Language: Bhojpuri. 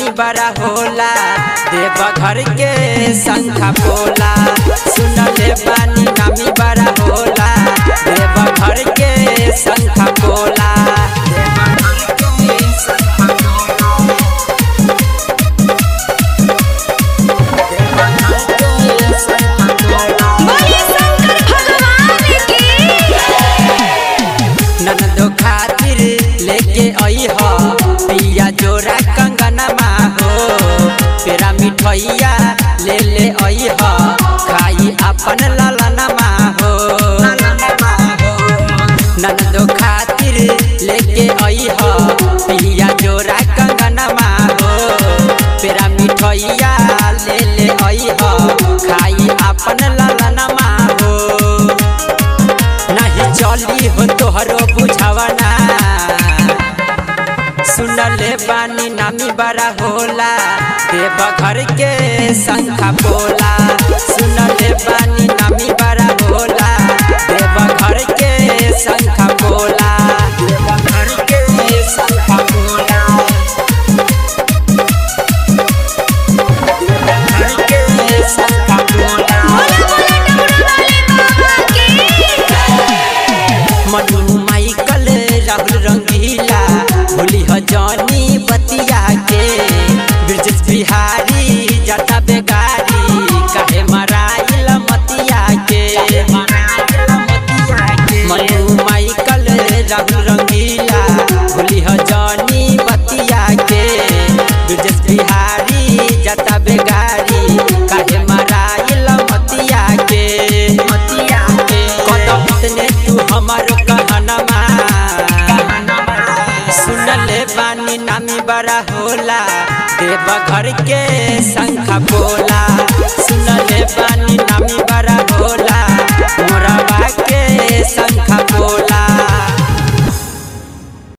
नामी बड़ा होला देव घर के शंखा पोला सुनले बानी नामी बड़ा होला देव घर के शंखा पोला बोलिए शंकर भगवान की ननदो खातिर लेके आई हो पिया जोरा कंगनमा हो पेरा मिठैया ले ले आई हो खाई अपन ललनमा हो ननदो खातिर लेके आई हो पिया जोरा कंगनमा हो पेरा मिठैया ले ले आई हो खाई अपन ललनमा हो नहीं चली हो तोहरो बुझावना सुनले बानी नामी बड़ा होला देव घर के शंखा पोला सुनले बानी नामी बड़ा होला देव घर के शंखा पोला देव घर के शंखा पोला देव घर के शंखा पोला बोले बोले डमरू वाले बाबा की मनु माइकल राहुल रंगीला भूली ह जानी बतिया के ब्रजेश बिहारी जटा बेगारी काहे मराइल मतिया के मनु माइकल राहुल रंगीला भूली ह जानी बतिया के ब्रजेश बिहारी जटा बेगारी काहे मराइल मतिया के मतिया के कदम इतने तू हमारो कहनमा सुनले बानी नामी बड़ा होला देव घर के शंखा बोला